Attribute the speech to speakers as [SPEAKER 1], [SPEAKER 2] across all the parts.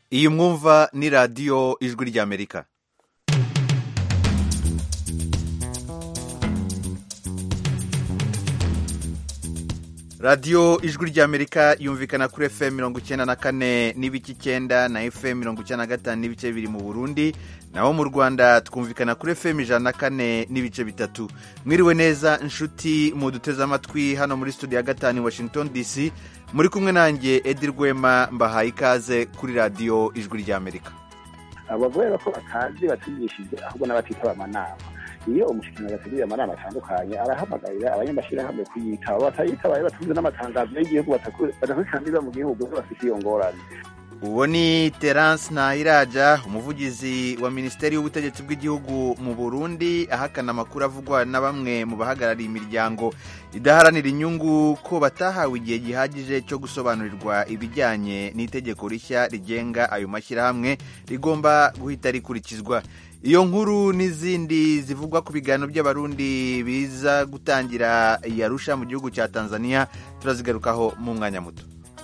[SPEAKER 1] iyi mwumva ni radiyo ijwi ry'amerika radiyo ijwi ry'amerika yumvikana kuri fm mirongo icyenda na kane n'ibice icyenda na fm mirongo icyenda na gatanu n'ibice bibiri mu burundi naho mu rwanda twumvikana kuri fm ijana na kane n'ibice bitatu mwiriwe neza inshuti muduteze amatwi hano muri studio ya gatanu washington dc muri kumwe nanjye edi rwema mbahaye ikaze kuri radiyo ijwi ry'amerika
[SPEAKER 2] abavuga ko batazi batigishije ahubwo n'abatitaba amanama iyo umushikiranganji ateguriye amanama atandukanye arahamagarira abanyamashyirahamwe kuyitaba batayitabaye batunze n'amatangazo y'igihugu badakurikirana mu gihugu bafite iyo ngorane
[SPEAKER 1] uwo ni terence ntahiraja umuvugizi wa minisiteri y'ubutegetsi bw'igihugu mu burundi ahakana amakuru avugwa na bamwe mu bahagarariye imiryango idaharanira inyungu ko batahawe igihe gihagije cyo gusobanurirwa ibijyanye n'itegeko rishya rigenga ayo mashyirahamwe rigomba guhita rikurikizwa iyo nkuru n'izindi zivugwa ku biganiro by'abarundi biza gutangira yarusha mu gihugu cya tanzania turazigarukaho mu mwanya muto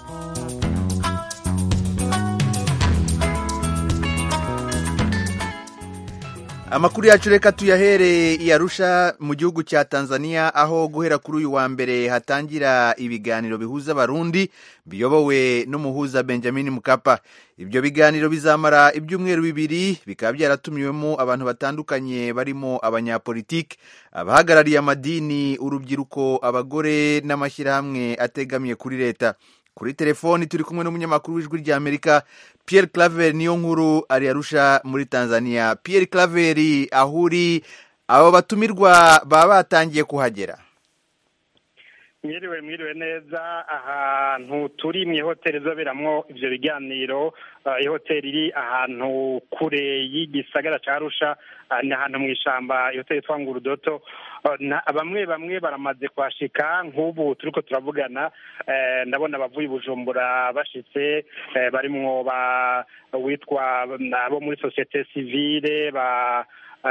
[SPEAKER 1] amakuru yacu reka tuyahere yarusha mu gihugu cya tanzania aho guhera kuri uyu wa mbere hatangira ibiganiro bihuza abarundi biyobowe n'umuhuza benjamin mukapa ibyo biganiro bizamara ibyumweru bibiri bikaba byaratumiwemo abantu batandukanye barimo abanyapolitiki abahagarariye amadini urubyiruko abagore n'amashyirahamwe ategamiye kuri leta kuri telefoni turi kumwe n'umunyamakuru w'ijwi ry'amerika Pierre Claver niyo nkuru ari arusha muri Tanzania Pierre Claver aho uri abo batumirwa baba batangiye kuhagera
[SPEAKER 3] mwiriwe mwiriwe neza ahantu turi mu ihoteli izoberamwo ibyo biganiro ihoteli iri ahantu kure y'igisagara cya arusha ni ahantu mu ishyamba ihoteli yitwa ngurudoto bamwe bamwe baramaze kuhashika nk'ubu turi ko turavugana ndabona abavuye bujumbura bashitse barimwo witwa abo muri sosiyete sivile ba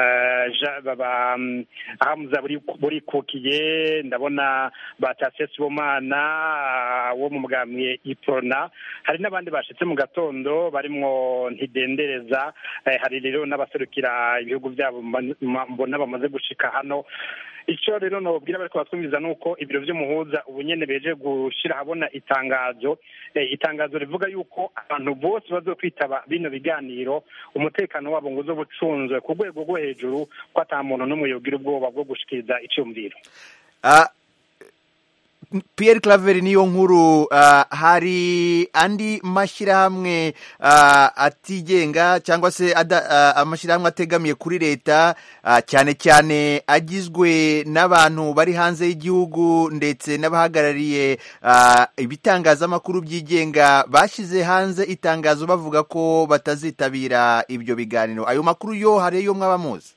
[SPEAKER 3] ahamuza burikukiye ndabona batashe sibomana wo mu mugambwe iprona hari n'abandi bashitse mu gatondo barimwo ntidendereza hari rero n'abaserukira ibihugu byabo mbona bamaze gushika hano icyo rero nababwira bari kubatwumviza ni uko ibiro by'umuhuza ubu nyine beje gushyira ahabona itangazo itangazo rivuga yuko abantu bose bazo kwitaba bino biganiro umutekano wabo ngo uzo bucunzwe ku rwego rwo hejuru ko ata muntu n'umwe yogira ubwoba bwo gushikiriza icyumviro
[SPEAKER 1] Pierre Claver niyo nkuru hari andi mashyirahamwe atigenga cyangwa se amashyirahamwe ategamiye kuri leta cyane cyane agizwe n'abantu bari hanze y'igihugu ndetse n'abahagarariye ibitangazamakuru byigenga bashyize hanze itangazo bavuga ko batazitabira ibyo biganiro ayo makuru yo hari yo mwaba muzi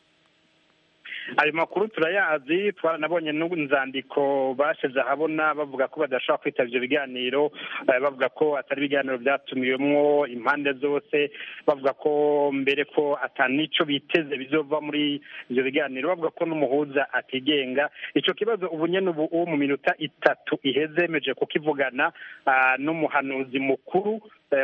[SPEAKER 3] ayo makuru turayazi twaranabonye n'inzandiko bashyize ahabona bavuga ko badashobora kwitaba ibyo biganiro bavuga ko atari ibiganiro byatumiwemo impande zose bavuga ko mbere ko atanico biteze bizova muri ibyo biganiro bavuga ko n'umuhuza atigenga icyo kibazo ubu nyine ubu mu minota itatu iheze yemeje kukivugana n'umuhanuzi mukuru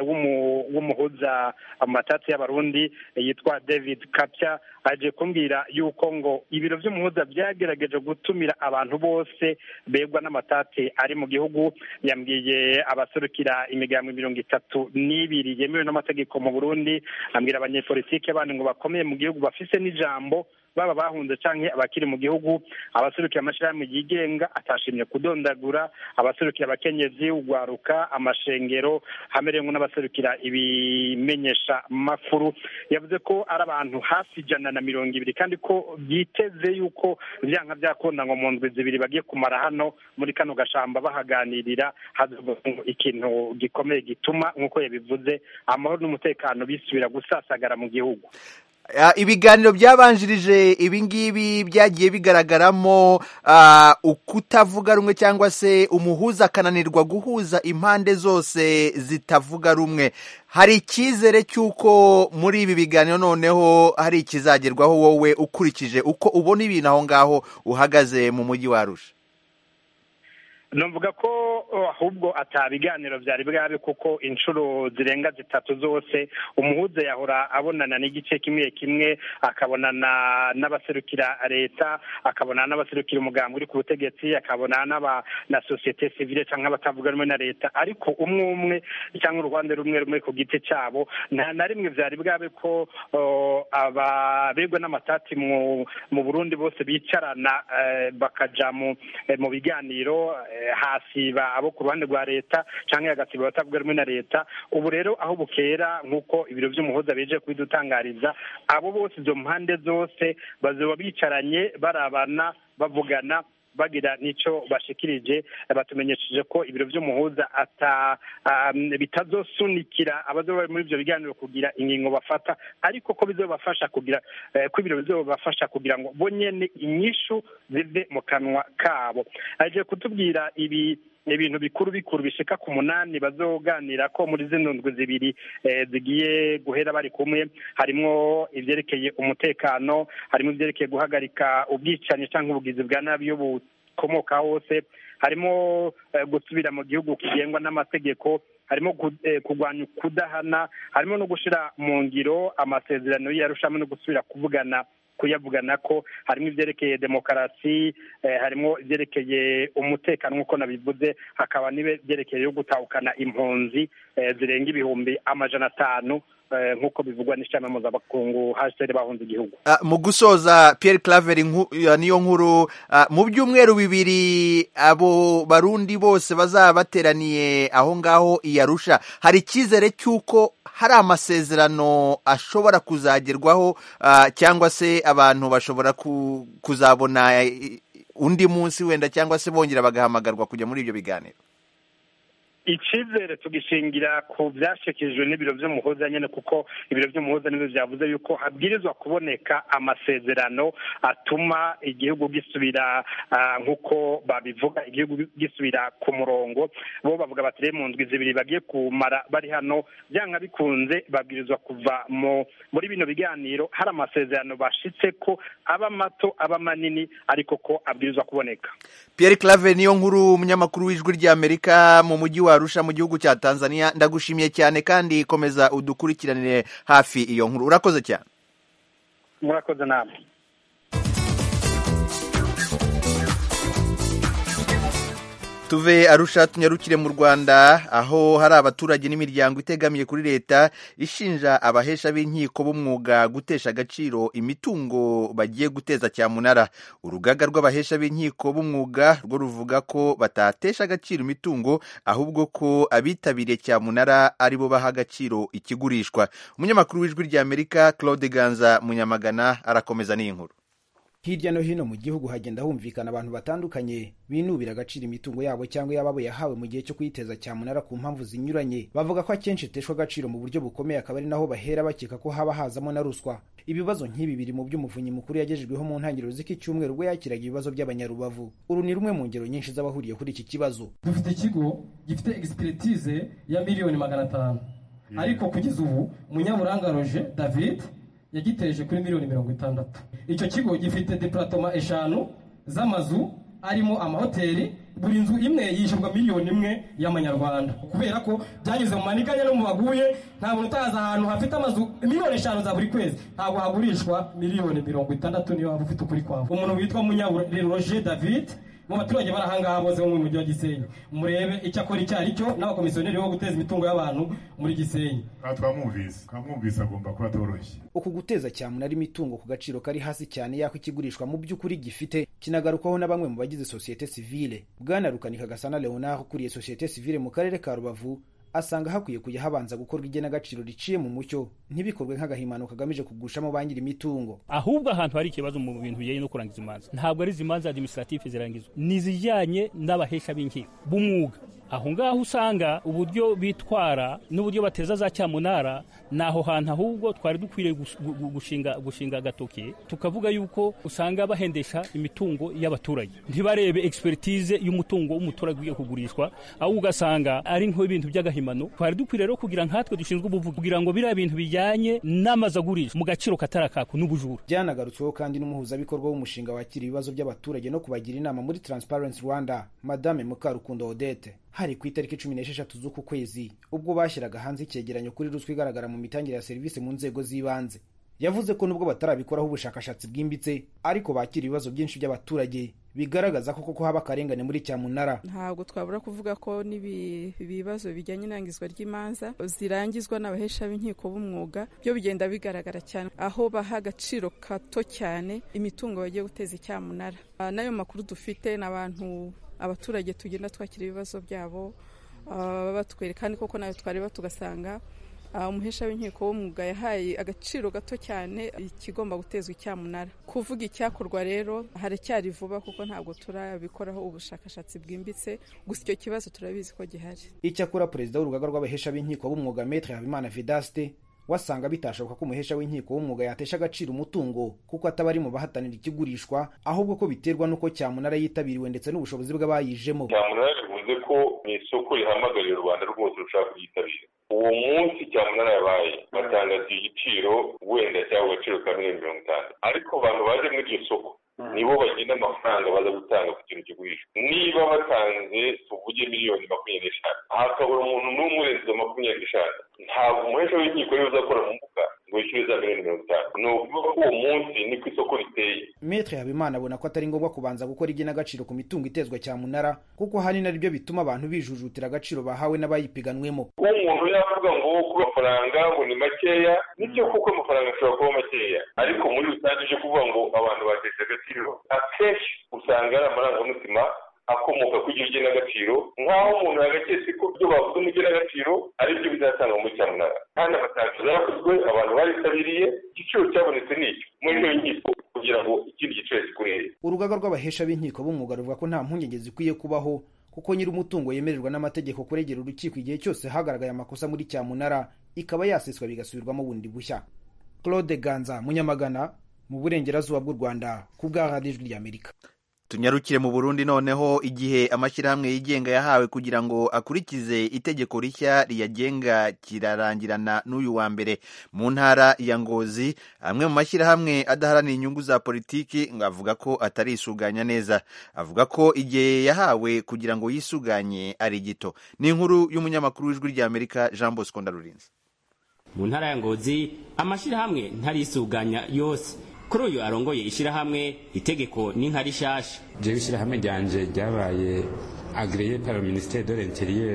[SPEAKER 3] w'umuhuza amatatsi y'abarundi yitwa david kapya aje kumbwira yuko ngo ibiro by'umuhuza byagerageje gutumira abantu bose begwa n'amatati ari mu gihugu yambwiye abaserukira imigambi mirongo itatu n'ibiri yemewe n'amategeko mu burundi ambwira abanyepolitike bandi ngo bakomeye mu gihugu bafise n'ijambo baba bahunze canke abakiri mu gihugu abaserukira amashyirahamwe yigenga atashimye kudondagura abaserukira abakenyezi ugwaruka amashengero hamereyemo n'abaserukira ibimenyesha makuru yavuze ko ari abantu hafi ijana na mirongo ibiri kandi ko byiteze yuko vyanka vyakunda ngo mu ndwi zibiri bagiye kumara hano muri kano gashamba bahaganirira hazoba ikintu gikomeye gituma nk'uko yabivuze amahoro n'umutekano bisubira gusasagara mu gihugu
[SPEAKER 1] ibiganiro byabanjirije ibingibi byagiye bigaragaramo ukutavuga rumwe cyangwa se umuhuza akananirwa guhuza impande zose zitavuga rumwe hari icyizere cy'uko muri ibi biganiro noneho hari ikizagerwaho wowe ukurikije uko ubona ibintu aho ngaho uhagaze mu mujyi wa Arusha
[SPEAKER 3] numvuga ko ahubwo atabiganiro byari bwabe kuko inshuro zirenga zitatu zose umuhuza yahora abonana n'igice kimwe kimwe akabonana n'abaserukira leta akabonana n'abaserukira umugambi uri ku butegetsi akabonana na sosiyete sivile cyangwa abatavuga rumwe na leta ariko umwe umwe cyangwa uruhande rumwe rumwe ku giti cyabo nta na rimwe byari bwabe ko ababegwa n'amatati mu burundi bose bicarana bakaja mu biganiro hasiba abo ku ruhande rwa leta cyangwa hagasiba abatavuga rumwe na leta ubu rero aho bukera nk'uko ibiro by'umuhuza bije kubidutangariza abo bose izo mpande zose bazoba bicaranye barabana bavugana bagira n'icyo bashikirije batumenyesheje ko ibiro by'umuhuza ata bitazosunikira abazoba muri ibyo biganiro kugira ingingo bafata ariko ko bizobafasha kugira ko ibiro bizobafasha kugira ngo bo nyene inyishu zive mu kanwa kabo aje kutubwira ibi ibintu bikuru bikuru bishika ku munani bazoganira ko muri zino ndwi zibiri zigiye guhera bari kumwe harimwo ivyerekeye umutekano harimo ivyerekeye guhagarika ubwicanyi cyangwa ubugizi bwa nabi iyo bukomoka hose harimo gusubira mu gihugu kigengwa n'amategeko harimo kurwanya kudahana harimo no gushira mu ngiro amasezerano y'arushamwe no gusubira kuvugana kuyavugana ko harimo ibyerekeye demokarasi harimo ibyerekeye umutekano nk'uko nabivuze hakaba n'ibyerekeye yo gutahukana impunzi zirenga ibihumbi amajana atanu nk'uko bivugwa n'ishami mpuzamakungu hasiteri bahunze igihugu
[SPEAKER 1] mu gusoza Pierre Claver niyo nkuru mu byumweru bibiri abo barundi bose bazaba bateraniye aho ngaho iyarusha hari icyizere cy'uko hari amasezerano ashobora kuzagerwaho cyangwa se abantu bashobora kuzabona undi munsi wenda cyangwa se bongera bagahamagarwa kujya muri ibyo biganiro
[SPEAKER 3] icyizere tugishingira ku byashyikirijwe n'ibiro by'umuhuza nyine kuko ibiro by'umuhuza nibyo byavuze yuko habwirizwa kuboneka amasezerano atuma igihugu gisubira nk'uko babivuga igihugu gisubira ku murongo bo bavuga bati rero mu ndwi zibiri bagiye kumara bari hano byanga bikunze babwirizwa kuva muri bino biganiro hari amasezerano bashitse ko aba mato aba manini ariko ko abwirizwa kuboneka
[SPEAKER 1] Pierre Claver niyo nkuru umunyamakuru w'ijwi ry'Amerika mu mujyi wa Arusha mu gihugu cya Tanzania ndagushimiye cyane kandi komeza udukurikiranire hafi iyo nkuru urakoze cyane
[SPEAKER 3] murakoze namwe
[SPEAKER 1] tuve arusha tunyarukire mu rwanda aho hari abaturage n'imiryango itegamiye kuri leta ishinja abahesha b'inkiko b'umwuga gutesha agaciro imitungo bagiye guteza cyamunara urugaga rw'abahesha b'inkiko b'umwuga rwo ruvuga ko batatesha agaciro imitungo ahubwo ko abitabiriye cyamunara ari bo baha agaciro ikigurishwa umunyamakuru w'ijwi ry'amerika claude ganza munyamagana arakomeza n'iyi nkuru
[SPEAKER 4] hirya no hino mu gihugu hagenda humvikana abantu batandukanye binubira agaciro imitungo yabo cyangwa yababo yahawe mu gihe cyo kuyiteza cyamunara ku mpamvu zinyuranye bavuga ko akenshi iteshwa agaciro mu buryo bukomeye akaba ari naho bahera bakeka ko haba hazamo na ruswa ibibazo nk'ibi biri mu by'umuvunyi mukuru yagejejweho mu ntangiriro z'iki cyumweru ubwo yakiraga ibibazo by'abanyarubavu uru ni rumwe mu ngero nyinshi z'abahuriye kuri iki kibazo
[SPEAKER 5] dufite ikigo gifite egisipiritize ya miliyoni magana atanu ariko kugeza ubu munyaburanga roje david yagiteje kuri miliyoni mirongo itandatu icyo kigo gifite deparatoma eshanu z'amazu arimo amahoteli buri nzu imwe yishyurwa miliyoni imwe y'amanyarwanda kubera ko byanyuze mu manikanya no mu baguye nta muntu utazi ahantu hafite amazu miliyoni eshanu za buri kwezi ntabwo hagurishwa miliyoni mirongo itandatu niyo waba ufite ukuri kwawe umuntu witwa munyaburoje david mu baturage bari ahangaha bose bo mu mujyi wa gisenyi murebe icyo akora icyo ari cyo n'abakomisiyoneri bo guteza imitungo y'abantu muri gisenyi
[SPEAKER 6] twamwumvise twamwumvise agomba kuba atoroshye
[SPEAKER 4] uku guteza cyamunara imitungo ku gaciro kari hasi cyane y'aho ikigurishwa mu by'ukuri gifite kinagarukwaho na bamwe mu bagize sosiyete sivile bwana rukanika gasana leonard ukuriye sosiyete sivile mu karere ka rubavu asanga hakwiye kujya habanza gukorwa igenagaciro riciye mu mucyo ntibikorwe nk'agahimano kagamije kugushamo ba nyiri imitungo
[SPEAKER 7] ahubwo ahantu hari ikibazo mu bintu bijyanye no kurangiza imanza ntabwo ari izi manza administrative zirangizwa ni izijyanye n'abahesha b'inkiko b'umwuga aho ngaho usanga uburyo bitwara n'uburyo bateza za cyamunara ni aho hantu ahubwo twari dukwiriye gushinga gushinga agatoki tukavuga yuko usanga bahendesha imitungo y'abaturage ntibarebe expertise y'umutungo w'umuturage ugiye kugurishwa ahubwo ugasanga ari nk'ibintu by'agahimano twari dukwiriye rero kugira nkatwe dushinzwe ubuvuzi kugira ngo biriya bintu bijyanye n'amazu agurishwa mu gaciro katarakaku n'ubujura
[SPEAKER 4] byanagarutsweho kandi n'umuhuzabikorwa w'umushinga wakira ibibazo by'abaturage no kubagira inama muri transparency rwanda madame mukarukundo odete hari ku itariki cumi n'esheshatu z'uku kwezi ubwo bashyiraga hanze icyegeranyo kuri ruswa igaragara mu mitangire ya serivisi mu nzego z'ibanze yavuze ko nubwo batarabikoraho ubushakashatsi bwimbitse ariko bakira ibibazo byinshi by'abaturage bigaragaza ko koko haba akarengane muri cyamunara
[SPEAKER 8] ntabwo twabura kuvuga ko n'ibibazo bijyanye n'irangizwa ry'imanza zirangizwa n'abahesha b'inkiko b'umwuga byo bigenda bigaragara cyane aho baha agaciro kato cyane imitungo bagiye guteza icyamunara n'ayo makuru dufite n'abantu abaturage tugenda twakira ibibazo byabo batwereka kandi koko nayo twareba tugasanga umuhesha w'inkiko w'umwuga yahaye agaciro gato cyane ikigomba gutezwa icyamunara kuvuga icyakorwa rero haracyari vuba kuko ntabwo turabikoraho ubushakashatsi bwimbitse gusa icyo kibazo turabizi ko gihari
[SPEAKER 4] icyakora perezida w'urugaga rw'abahesha b'inkiko b'umwuga metre habimana vidaste wasanga bitashoboka ko umuhesha w'inkiko w'umwuga yatesha agaciro umutungo kuko ataba ari mu bahatanira ikigurishwa ahubwo ko biterwa n'uko cyamunara yitabiriwe ndetse n'ubushobozi bw'abayijemo
[SPEAKER 9] cyamunara bivuze ko ni isoko rihamagarira u rwanda rwose rushaka kuryitabira uwo munsi cyamunara yabaye batangaza igiciro wenda cyangwa agaciro ka miliyoni mirongo itanu ariko abantu baje muri iryo soko nibo bagena amafaranga baza gutanga ku kintu kigurishwa niba batanze tuvuge miliyoni makumyabiri n'eshanu hakabura umuntu n'umwe urenze izo makumyabiri n'eshanu ntabwo umuhesha w'inkiko rero uzakora mu mbuga ngo yishyure za miliyoni mirongo itanu ni ukuvuga ko uwo munsi niko isoko riteye
[SPEAKER 4] metre habimana abona ko atari ngombwa kubanza gukora igenagaciro ku mitungo itezwa cyamunara kuko ahanini ari byo bituma abantu bijujutira agaciro bahawe n'abayipiganwemo
[SPEAKER 9] umuntu yavuga ngo ku mafaranga ngo ni makeya nibyo kuko amafaranga ashobora kuba makeya ariko muri rusange uje kuvuga ngo abantu batesha agaciro akenshi usanga ari amarangamutima akomoka ku iryo genagaciro nk'aho umuntu yagaketse ko ibyo bavuze mu genagaciro ari byo bizatanga muri cyamunara kandi amatangazo yarakozwe abantu baritabiriye igiciro cyabonetse ni icyo muri iyo nkiko kugira ngo ikindi giciro kikurere
[SPEAKER 4] urugaga rw'abahesha b'inkiko b'umwuga ruvuga ko nta mpungenge zikwiye kubaho kuko nyir'umutungo yemererwa n'amategeko kuregera urukiko igihe cyose hagaragaye amakosa muri cyamunara ikaba yaseswa bigasubirwamo bundi bushya claude ganza munyamagana mu burengerazuba bw'u rwanda ku bwa radiyo ijwi ry'amerika
[SPEAKER 1] tunyarukire mu burundi noneho igihe amashyirahamwe yigenga yahawe kugira ngo akurikize itegeko rishya riyagenga kirarangirana n'uyu wa mbere mu ntara ya ngozi amwe mu mashyirahamwe adaharanira inyungu za politiki avuga ko atarisuganya neza avuga ko igihe yahawe kugira ngo yisuganye ari gito ni inkuru y'umunyamakuru w'ijwi ry'amerika jean bosco ndarurinze
[SPEAKER 10] mu ntara ya ngozi amashyirahamwe ntarisuganya yose kuri uyu arongoye ishyirahamwe itegeko ni nka rishasha
[SPEAKER 11] jewe ishyirahamwe ryanje ryabaye agreye par le ministère de l'intérieur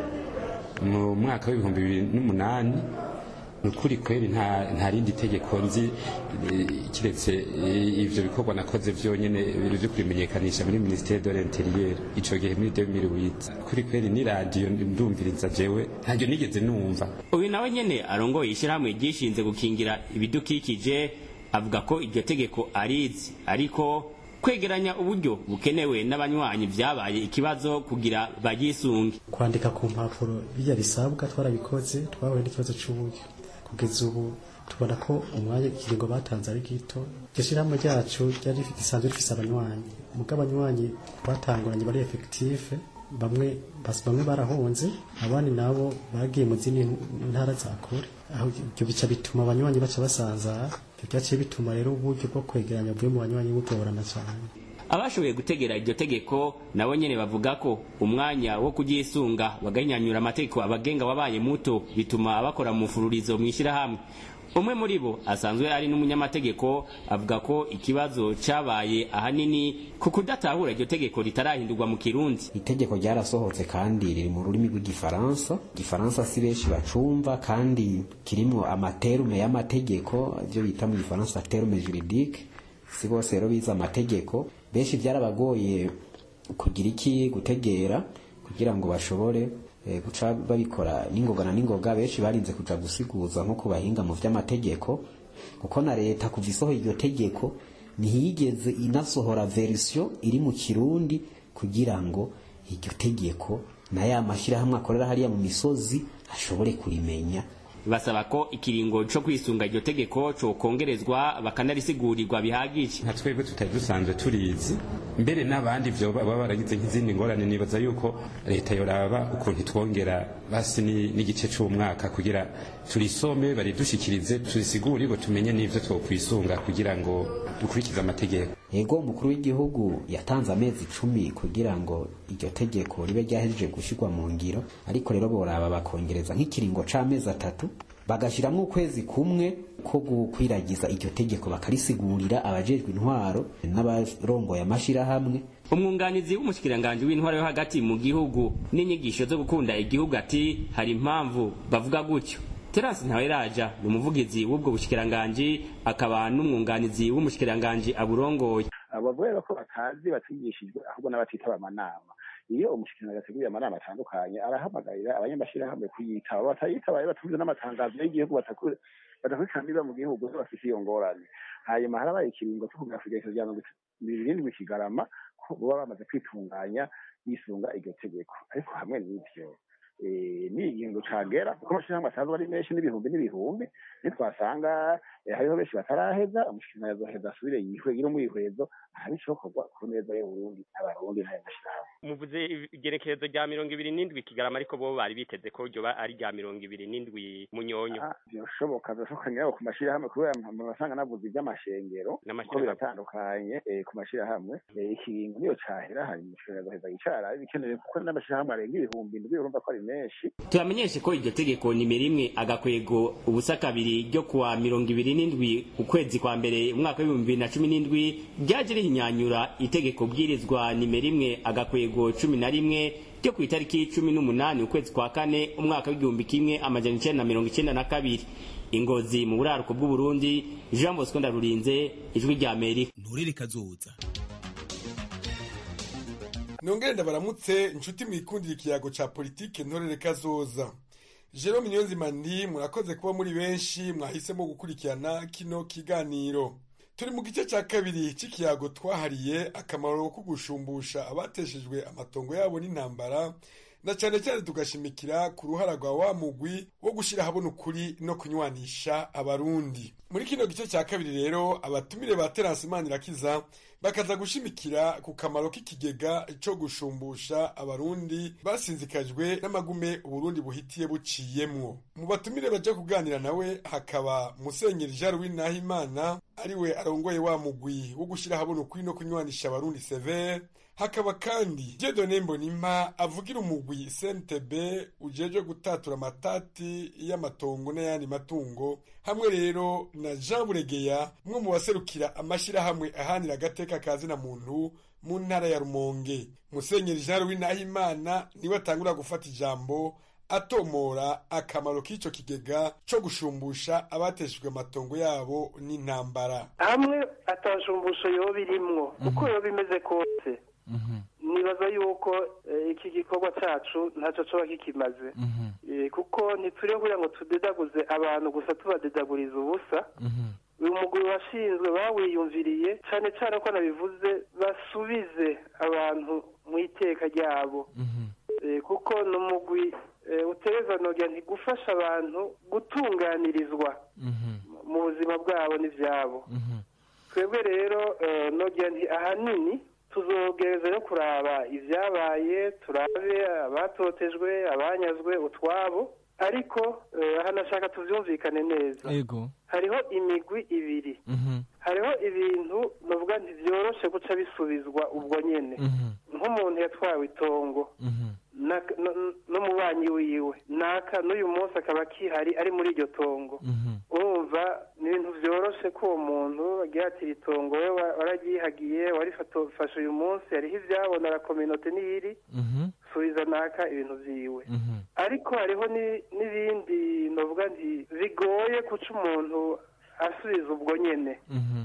[SPEAKER 11] mu mwaka w'ibihumbi bibiri n'umunani ni ukuri kweri nta rindi tegeko nzi kiretse ivyo bikorwa nakoze vyonyene vyo kubimenyekanisha muri ministère de l'intérieur ico gihe muri 2008 kuri kweri ni radio ndumviriza jewe ntaryo nigeze numva
[SPEAKER 10] uyu nawe nyene arongoye ishyirahamwe ryishinze gukingira ibidukikije avuga ko iryo tegeko arizi ariko kwegeranya uburyo bukenewe n'abanywanyi byabaye ikibazo kugira bagisunge
[SPEAKER 12] kwandika ku mpapuro bijya bisabwa twarabikoze twahuye n'ikibazo cy'uburyo kugeza ubu tubona ko umwanya ikiringo batanze ari gito iryo shyirahamwe ryacu ryari risanzwe rifise abanywanyi mugo abanywanyi batanguranye bari efekitife bamwe bamwe barahunze abandi nabo bagiye mu zindi ntara za kure aho ibyo bica bituma abanywanyi baca basanzara byaciye bituma rero uburyo bwo kwegeranya buvuye mu banywanyi bugorana cyane
[SPEAKER 10] abashoboye gutegera iryo tegeko nabo nyene bavuga ko umwanya wo kugisunga baganyanyura amategeko abagenga wabaye muto bituma bakora mu fururizo mw'ishyirahamwe umwe muri bo asanzwe ari n'umunyamategeko avuga ko ikibazo cabaye ahanini ku kudatahura iryo tegeko ritarahindurwa mu kirundi
[SPEAKER 13] itegeko ryarasohotse kandi riri mu rurimi rw'igifaransa igifaransa si benshi bacumva kandi kirimwo amaterume y'amategeko ivyo bita mu gifaransa terume juridique si bose rero bize amategeko benshi byarabagoye kugira iki gutegera kugira ngo bashobore guca babikora n'ingoga na n'ingoga benshi barinze kuja gusiguza nko ku bahinga mu vy'amategeko kuko na leta kuva isohoye iryo tegeko ntiyigeze inasohora verisiyo iri mu kirundi kugira ngo iryo tegeko na ya mashyirahamwe akorera hariya mu misozi ashobore kurimenya
[SPEAKER 10] basaba ko ikiringo co kwisunga iryo tegeko cokongerezwa bakanarisigurigwa bihagije
[SPEAKER 11] nka twebwe tutari dusanzwe turizi mbere n'abandi vyo baba baragize nk'izindi ngorane nibaza yuko leta yoraba ukuntu itwongera basi ni- n'igice c'umwaka kugira turisome baridushikirize turisigurirwe tumenye n'ivyo twokwisunga kugira ngo dukurikize amategeko
[SPEAKER 13] ego umukuru w'igihugu yatanze amezi icumi kugira ngo iryo tegeko ribe ryahejeje gushyirwa mu ngiro ariko rero boraba bakongereza nk'ikiringo c'amezi atatu bagashyiramo ukwezi kumwe ko gukwiragiza iryo tegeko bakarisigurira abajejwe intwaro n'abarongoye amashirahamwe
[SPEAKER 10] umwunganizi w'umushikiranganji w'intwaro yo hagati mu gihugu n'inyigisho zo gukunda igihugu ati hari impamvu bavuga gutyo terasi ntaweraja ni umuvugizi w'ubwo bushikiranganji akaba n'umwunganizi w'umushikiranganji aburongoye
[SPEAKER 2] abavuga ko batazi batigishijwe ahubwo n'abatitaba amanama iyo umushikiranganji ateguye amanama atandukanye arahamagarira abanyamashirahamwe kuyitaba batayitabaye batumvise n'amatangazo y'igihugu bataku- badakurikirana niba mu gihugu zo bafise iyo ngorane hanyuma harabaye ikiringo cyo kugira igerekezo rya mirongo irindwi kigarama ko baba bamaze kwitunganya bisunga iryo tegeko ariko hamwe n'ivyo eh, ni igihingo cagera kuko amashirahamwe asanzwe ari menshi n'ibihumbi n'ibihumbi nitwasanga eh, hariho benshi bataraheza umushikiranganji azoheza asubire yihwegire umwihwezo hari icokorwa ku neza y'uburundi n'abarundi n'ayo mashirahamwe
[SPEAKER 14] muvuze igerekezo rya mirongo ibiri n'indwi kigarama ariko bo bari biteze ko ryoba ari rya mirongo ibiri n'indwi munyonyo
[SPEAKER 2] byoshoboka byoshoboka nyiraho ku mashirahamwe kubera mu basanga navuze iby'amashengero kuko
[SPEAKER 14] N'amashirahamwe.
[SPEAKER 2] biratandukanye eh, ku mashirahamwe Eh, ikiringo niyo cahera hanyuma umushikiranganji azoheza yicara bikenewe kuko n'amashirahamwe arenga ibihumbi indwi urumva ko ari menshi
[SPEAKER 10] turamenyeshe ko iryo tegeko nimero imwe agakwego ubusa kabiri ryo kuwa mirongo ibiri n'indwi ukwezi kwa mbere umwaka w'ibihumbi bibiri na cumi n'indwi ryaje rihinyanyura itegeko bwirizwa nimero imwe agakwego cumi na rimwe ryo ku itariki cumi n'umunani ukwezi kwa kane umwaka w'igihumbi kimwe amajana icenda na mirongo icenda na kabiri ingozi mu buraruko bw'uburundi jean bosco ndarurinze ijwi rya amerika
[SPEAKER 15] nturere kazoza
[SPEAKER 16] nongere baramutse inshuti mwikundira ikiyago ca politike ntorere kazoza jerome niyonzima ndi murakoze kuba muri benshi mwahisemo gukurikirana kino kiganiro turi mu gice cya kabiri cy'ikiyago twahariye akamaro ko gushumbusha abateshejwe amatongo yabo n'intambara na cyane cyane tugashimikira ku ruhara rwa wa mugwi wo gushyira ahabona ukuri no kunywanisha abarundi muri kino gice cya kabiri rero abatumire ba terasi manirakiza bakaza gushimikira ku kamaro k'ikigega cyo gushumbusha abarundi basinzikajwe n'amagume uburundi buhitiye buciyemwo mu batumire baje kuganira nawe hakaba musenyeri jean louis nahimana ariwe arongoye wa mugwi wo gushyira ahabona ukuri no kunywanisha abarundi severe hakaba kandi Dieudonne Mbonimpa avugira umugwi CNTB ujeje gutatura amatati y'amatongo n'ayandi matungo hamwe rero na Jean Buregeya umwe mu baserukira amashirahamwe ahanira agateka kazina muntu mu ntara ya Rumonge Musenyeri Jean Louis Nahimana niwe atangura gufata ijambo atomora akamaro k'ico kigega co gushumbusha abateshejwe amatongo yabo n'intambara
[SPEAKER 17] hamwe atashumbusho yoba irimwo uko yoba imeze kose nibaza yuko eh, iki gikorwa cacu ntacyo coba kikimaze Eh, kuko ntituriho kugira ngo tudedaguze abantu gusa tubadedaguriza ubusa uyu mugwi washinzwe bawiyumviriye cane cane ko nabivuze basubize abantu mu iteka ryabo Eh, kuko ni umugwi eh, utereza nogira nti gufasha abantu gutunganirizwa mu buzima bwabo n'ivyabo twebwe rero eh, nogira nti ahanini tuzogereza no kuraba ibyabaye turabe abatotejwe abanyazwe utwabo ariko eh, aha nashaka tuvyumvikane neza
[SPEAKER 15] ego
[SPEAKER 17] hariho imigwi ibiri hariho ibintu novuga nti vyoroshe guca bisubizwa ubwo nyene nk'umuntu yatwawe itongo na- no- n'umubanyi wiwe naka n'uyu munsi akaba akihari ari muri iryo tongo urumva ni ibintu vyoroshe ko uwo muntu agira ati iri tongo we wa- wararyihagiye warifashe uyu munsi hariho ivyabona la kominote niyiri subiza naka ibintu vyiwe ariko hariho ni- n'ibindi novuga nti bigoye kuca umuntu asubiza ubwo nyene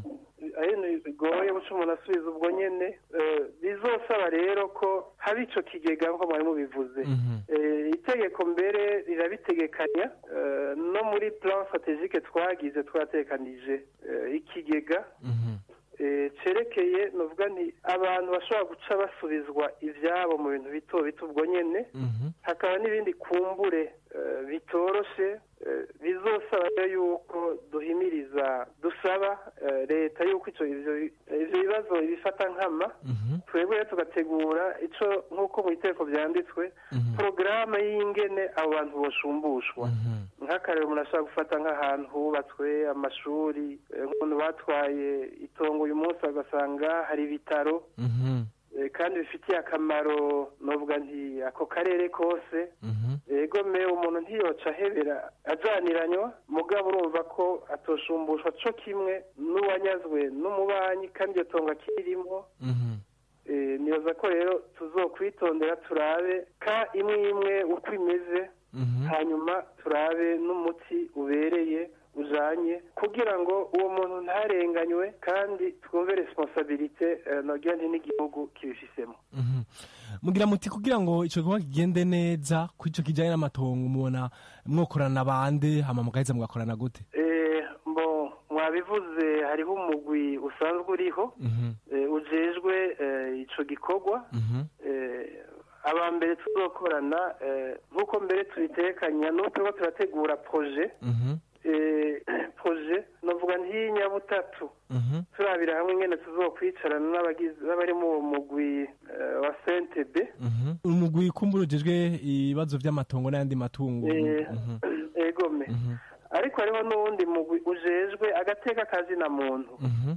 [SPEAKER 17] ari ibintu bigoye guca umuntu asubiza ubwo nyene eh, bizosaba rero ko haba ico kigega nko mwari mubivuze Eh, itegeko mbere rirabitegekanya eh, no muri plan strategique twagize twatekanije eh, ikigega eh, cerekeye novuga nti abantu bashobora guca basubizwa ivyabo mu bintu bito bito ubwo nyene hakaba n'ibindi kumbure eh, bitoroshe eh, bizosaba rero yuko duhimiriza dusaba eh, leta yuko ico ivyo ivyo bibazo ibifata nkama twebwe rero tugategura ico nk'uko mu iteko vyanditswe porogaramu y'ingene abo bantu boshumbushwa nk'akarero umuntu ashobora gufata nk'ahantu hubatswe amashuri eh, nk'umuntu batwaye itongo uyu munsi agasanga hari ibitaro eh, kandi bifitiye akamaro novuga nti ako karere kose ego me umuntu ntiyoca ahebera ajaniranywa mugabo urumva ko atoshumbushwa co kimwe n'uwanyazwe n'umubanyi kandi iyo tongo akirimwo Eh, nibaza ko rero tuzokwitondera turabe ka imwe imwe uko imeze hanyuma turabe n'umuti ubereye ujanye kugira ngo uwo muntu ntarenganywe kandi twumve responsabilite eh, nogira nti n'igihugu kibifisemo
[SPEAKER 15] mugira muti kugira ngo ico gikorwa kigende neza ku ico kijanye n'amatongo mubona mwokorana bande hama mugaheza mugakorana gute
[SPEAKER 17] Eh, mbo mwabivuze hariho umugwi usanzwe uriho eh, ujejwe eh, ico gikorwa eh, aba mbere tuzokorana eh, nk'uko mbere tubitekanya n'uko turiko turategura proje eh, proje novuga ntiy'inyabutatu turabira hamwe ingene tuzokwicarana n'abagize n'abari mu uwo mugwi eh, wa CNTB
[SPEAKER 15] umugwi kumbura ujejwe ibibazo vy'amatongo n'ayandi matungo
[SPEAKER 17] Eh,
[SPEAKER 15] Mhm.
[SPEAKER 17] egome ariko hariho n'uwundi mugwi ujejwe agateka kazina muntu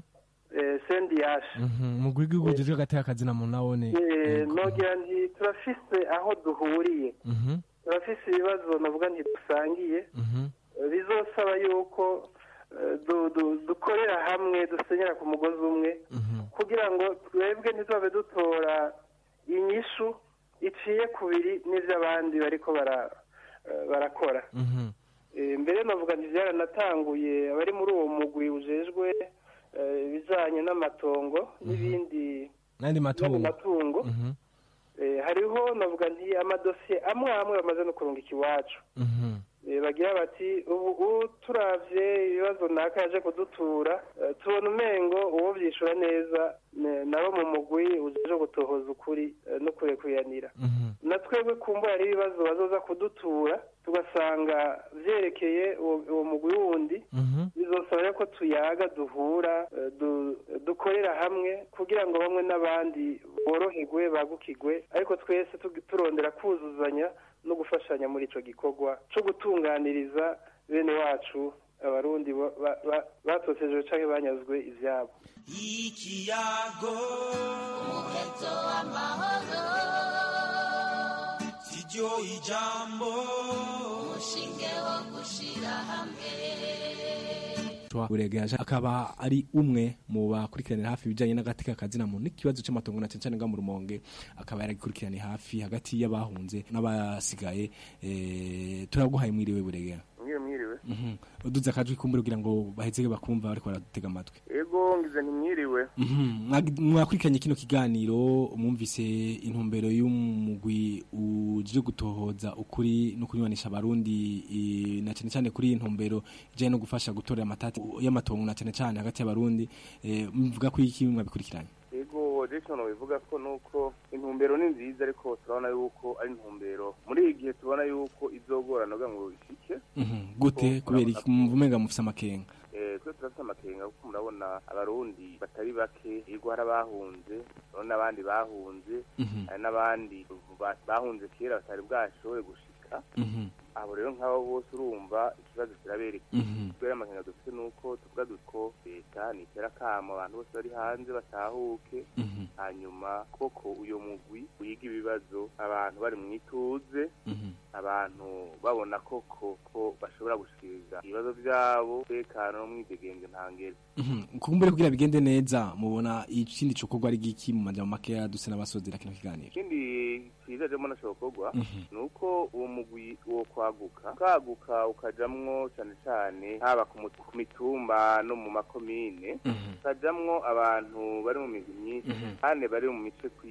[SPEAKER 17] eh, sendiyashe
[SPEAKER 15] Mhm. umugwi w'igihugu ujejwe agateka akazina muntu nawone
[SPEAKER 17] Eh, nogira nti turafise aho duhuriye
[SPEAKER 15] Mhm.
[SPEAKER 17] turafise ibibazo navuga nti dusangiye Eh, bizosaba yuko eh, du- du- dukorera hamwe dusenyera ku mugozi umwe kugira ngo twebwe ntizobe dutora inyishu iciye kubiri n'ivy'abandi bariko bara- eh, barakora Eh, mbere navuga nti byaranatanguye abari muri uwo mugwi ujejwe eh, ibijanye n'amatongo n'ibindi
[SPEAKER 15] n'ayandi matungo
[SPEAKER 17] matungo
[SPEAKER 15] Mhm.
[SPEAKER 17] Eh, hariho navuga nti amadosiye amwe amwe bamaze no kurungika iwacu
[SPEAKER 15] Mhm.
[SPEAKER 17] Eh, bagira bati ubu ubu turavye ibibazo naka yaje kudutura eh, tubona umengo uwo vyishura neza ne- nabo mu mugwi uje gutohoza ukuri eh, no kurekuyanira na twebwe kumbura hari ibibazo bazoza kudutura tugasanga vyerekeye uwo uwo mugwi wundi bizosaba rero ko tuyaga duhura eh, du- dukorera hamwe kugira ngo bamwe n'abandi boroherwe bagukigwe ariko twese tugi- turondera kuzuzanya no gufashanya muri ico gikorwa co gutunganiriza bene wacu abarundi ba- ba- ba- batotejwe canke banyazwe ivyabo
[SPEAKER 18] ikiyago umuheto w'amahoro siryo ijambo umushinge wo gushira hamwe
[SPEAKER 15] uregeje akaba ari umwe mu bakurikiranira hafi ibijanye n'agateka kazina muntu n'ikibazo c'amatongo na cyane cyane nga mu rumonge akaba yaragikurikiraniye hafi hagati y'abahunze n'abasigaye eh, turaguhaye mwiriwe buregera
[SPEAKER 19] mwiriwe mwiriwe
[SPEAKER 15] Mhm. uduze akajwi kumbura kugira ngo baheze bakumva bariko baratega amatwi
[SPEAKER 19] ego ngize ntimwiriwe
[SPEAKER 15] Mhm. Mwag- mwakurikiranye kino kiganiro mwumvise intumbero y'umugwi uje gutohoza ukuri no kunywanisha abarundi eh, na cyane cyane kuri iyi ntumbero ijanye no gufasha gutorera amatati y'amatongo na cyane cyane hagati y'abarundi eh, mvuga ko iki mwabikurikiranye
[SPEAKER 19] ego jason bivuga ko nuko intumbero ni nziza ariko turabona yuko ari intumbero muri iyi gihe tubona yuko izogorana kugira ngo ishike
[SPEAKER 15] Mhm. gute kubera iki mumva umenga mufise amakenga
[SPEAKER 19] Eh, twe turafite amakenga kuko murabona abarundi batari bake hirwa hari abahunze urabona n'abandi bahunze
[SPEAKER 15] Mhm.
[SPEAKER 19] hari n'abandi ba- bahunze kera batari bwashobore gushika
[SPEAKER 15] Mhm.
[SPEAKER 19] abo rero nk'abo bose urumva ikibazo kirabereka
[SPEAKER 15] Mhm.
[SPEAKER 19] kubera amakenga dufite nuko tuvuga duko leta nitera akamo abantu bose bari hanze batahuke
[SPEAKER 15] Mhm.
[SPEAKER 19] hanyuma koko uyo mugwi wiga ibibazo abantu bari mu ituze
[SPEAKER 15] Mhm.
[SPEAKER 19] abantu babona koko ko bashobora gushikiriza ibibazo byabo tekano n'umwidegenze ntangere
[SPEAKER 15] Mhm. kumbure kugira bigende neza mubona ikindi cokorwa ari giki mu majambo makeya duse n'abasozera kino kiganiro
[SPEAKER 19] ikindi cyiza jemo nashobokorwa
[SPEAKER 15] Mhm.
[SPEAKER 19] ni uko uwo mugwi wo kwaguka ukaguka ukajamwo cyane cyane haba ku mu- ku mitumba no mu makomine ukajamwo abantu bari mu migwi myinshi
[SPEAKER 15] Mhm.
[SPEAKER 19] kandi bari mu mice kwinshi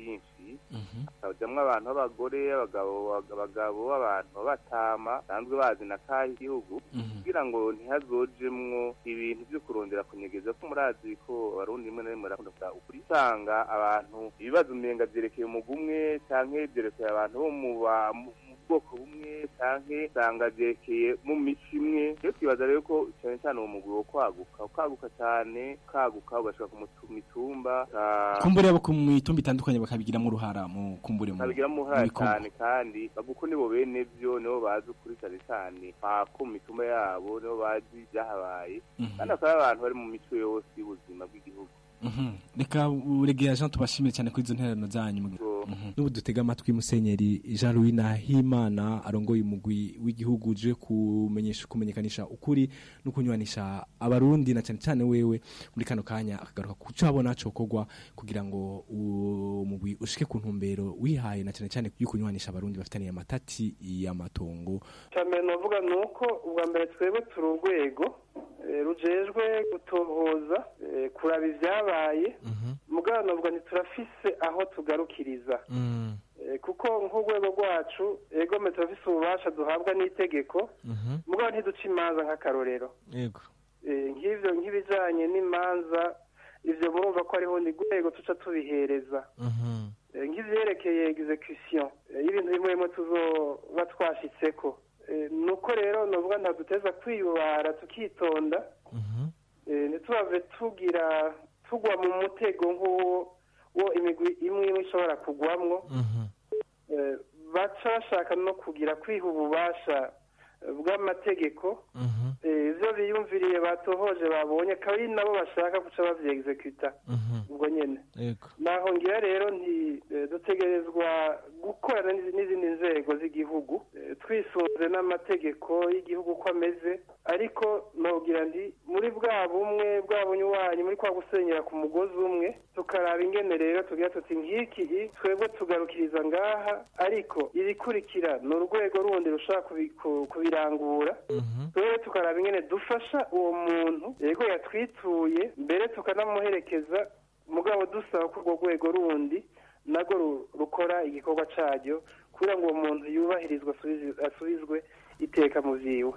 [SPEAKER 19] abavyeyi hakajamwo abantu b'abagore abagabo abagabo abantu b'abatama basanzwe bazi na kahe igihugu kugira ngo ntihazojemwo ibintu vyo kurondera kunyegeza ko murazi ko abarundi rimwe na rimwe barakunda kuvuga ukuri usanga abantu ibibazo umenga vyerekeye umugwi umwe canke vyerekeye abantu bo mu ba- mu mu bwoko bumwe canke usanga vyerekeye mu mico imwe rero twibaza rero ko cane cane uwo mugwi wo kwaguka ukaguka cane ukaguka ugashika ku mutu- mitumba uka-
[SPEAKER 15] kumbure abo ku mitumba itandukanye bakabigiramo uruhara mu kumbure mu
[SPEAKER 19] babigiramo uruhare
[SPEAKER 15] mu bikorwa.
[SPEAKER 19] cyane kandi baguko nibo bene vyo nibo bazi ukuri cyane cyane pako mu mituma yabo nibo bazi ibyahabaye kandi akaba ari abantu bari mu mico yose y'ubuzima bw'igihugu
[SPEAKER 15] Mhm. reka uregera jean tubashimire cyane kuri izo ntererano zanyu Mhm. n'ubu dutega amatwi musenyeri jean louis nahimana arongoye umugwi w'igihugu uje kumenyesha kumenyekanisha ukuri no kunywanisha abarundi na cyane cyane wewe muri kano kanya akagaruka ku cyo abona cokorwa kugira ngo uwo mugwi ushike ku ntumbero wihaye na cyane cyane yo kunywanisha abarundi bafitaniye amatati y'amatongo
[SPEAKER 17] cyambere navuga ni uko ubwa mbere twebwe turi urwego eh, rujejwe gutohoza eh, kuraba ibyabaye mugabo navuga ntiturafise aho tugarukiriza Eh, kuko nk'urwego rwacu egome turafise ububasha duhabwa n'itegeko mugabo ntiduca imanza nk'akarorero
[SPEAKER 15] yego
[SPEAKER 17] Eh, nk'ivyo nk'ibijanye n'imanza ivyo murumva ko hariho ni rwego tuca tubihereza Eh, nk'ivyerekeye execution eh, y'ibintu bimwe bimwe tuzoba twashitseko Eh, nuko rero novuga ntaduteza kwiyubara tukitonda Eh, ntitubave tugira tugwa mu mutego nk'uwo wo imigwi imwe imwe ishobora kugwamwo Eh, baca bashaka no kugira kwiha ububasha eh, bw'amategeko Eh, ivyo biyumviriye batohoje babonye akaba ari nabo bashaka guca bavyeexecuta ubwo nyene
[SPEAKER 15] yego
[SPEAKER 17] naho ngira rero nti eh, dutegerezwa gukorana n'izi- n'izindi nzego z'igihugu eh, twisunze n'amategeko y'igihugu uko ameze ariko nogira nti muri bwa bumwe bwa bunywanyi muri kwa gusenyera ku mugozi umwe tukaraba ingene rero tugira tuti nk'iki i, twebwe tugarukiriza ngaha ariko irikurikira ni urwego rundi rushobora kubi- ku- kubirangura twebwe tukaraba ingene dufasha uwo muntu yego yatwituye mbere tukanamuherekeza mugabo dusaba ko urwo rwego rundi narwo ru- rukora igikorwa caryo kugira ngo uwo muntu yubahirizwe asubizi- asubizwe iteka mu vyiwe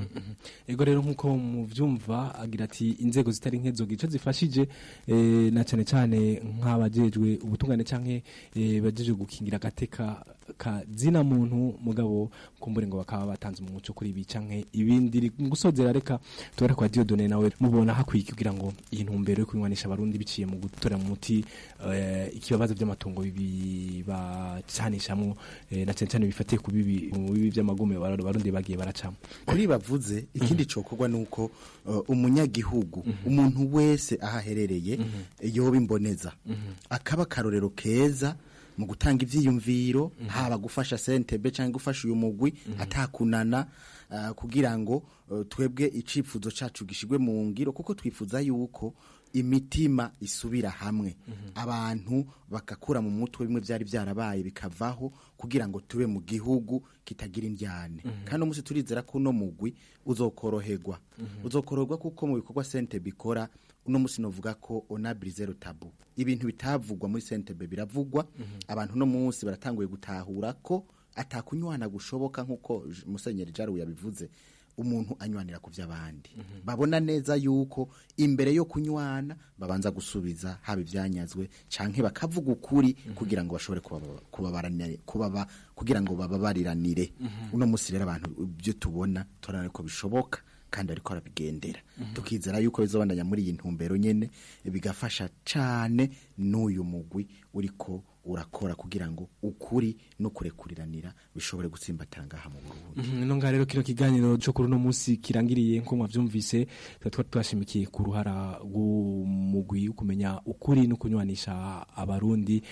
[SPEAKER 15] ego rero nk'uko muvyumva agira ati inzego zitari nke zogira ico zifashije eh, na cyane cyane nk'abajejwe ubutungane canke eh, bajejwe gukingira agateka ka zina muntu mugabo kumbure ngo bakaba batanze umuco kuri ibi canke ibindi mu gusozera reka tubare kwa Dieudonne nawe mubona hakwiye kugira ngo iyi ntumbero yo kunywanisha abarundi biciye mu gutora mu muti eh, ikibazo by'amatungo bibi bacanishamwo eh, na cyane cyane bifatiye ku bibi mu bibi by'amagume abarundi bagiye baracamo
[SPEAKER 20] kuri bavuze ikindi cokorwa nuko uh, umunyagihugu umuntu wese aho aherereye yoba imboneza akaba akarorero keza mu gutanga ivyiyumviro haba gufasha sentebe cyangwa gufasha uyu mugwi atakunana uh, kugira ngo uh, twebwe icifuzo cacu gishigwe mu ngiro kuko twifuza yuko imitima isubira hamwe abantu bagakura mu mutwe bimwe byari byarabaye bikavaho kugira ngo tube mu gihugu kitagira indyane kandi uno munsi turizera ko uno mugwi uzokoroherwa uzokoroherwa kuko mu bikorwa sente bikora uno munsi novuga ko onabiri zero tabu ibintu bitavugwa muri sentebe biravugwa abantu uno munsi baratanguye gutahura ko atakunywana gushoboka nk'uko J- musenyeri jaru yabivuze umuntu anywanira ku by'abandi babona neza yuko imbere yo kunywana babanza gusubiza haba ibyanyazwe canke bakavuga ukuri kugira ngo bashobore kubaba- kubabaranire kubaba kugira ngo bababariranire uno munsi rero abantu ibyo tubona turabona ko bishoboka kandi ariko arabigendera tukizera yuko bizobandanya muri iyi ntumbero nyene bigafasha cane n'uyu mugwi uriko urakora kugira ngo ukuri no kurekuriranira bishobore gutsimbatara ngaha mu Burundi
[SPEAKER 15] Mhm, ino ngaha rero kino kiganiro cyo kuri uno munsi kirangiriye nko mwavyumvise tuba twari twashimikiye ku ruhara rw'umugwi wo kumenya ukuri no kunywanisha abarundi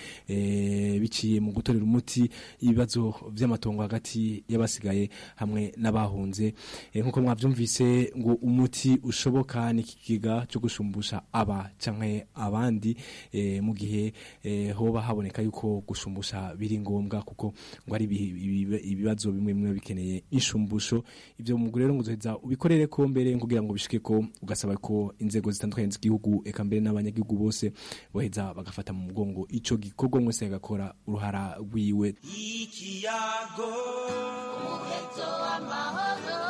[SPEAKER 15] eh, biciye mu gutorera umuti ibibazo vy'amatongo hagati y'abasigaye hamwe n'abahunze eh, nkuko mwavyumvise ngo umuti ushoboka ni ikigiga cyo gushumbusha aba canke abandi eh, eh, mu gihe eh, hoba haboneka yuko gushumbusha biri ngombwa kuko ngo ari ibi- ibi- ibibazo bimwe bimwe bikeneye inshumbusho ivyo mu rero ngo uzoheza ubikorere ko mbere kugira ngo bishike ko ugasaba ko inzego zitandukanye z'igihugu eka mbere n'abanyagihugu bose boheza bagafata mu mugongo ico gikorwa mwese agakora uruhara rwiwe
[SPEAKER 18] ikiyago umuheto w'amahoro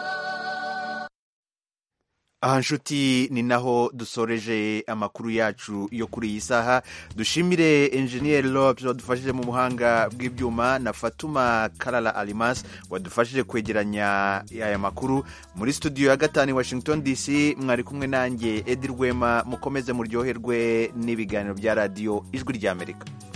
[SPEAKER 1] aha nshuti ni naho dusoreje amakuru yacu yo kuri iyi saha dushimire enjeniyeri lobs wadufashije mu buhanga bw'ibyuma na fatuma karara alimas wadufashije kwegeranya aya makuru muri studio ya gatanu i washington dc mwari kumwe nanjye edi rwema mukomeze muryoherwe n'ibiganiro bya radiyo ijwi ry'amerika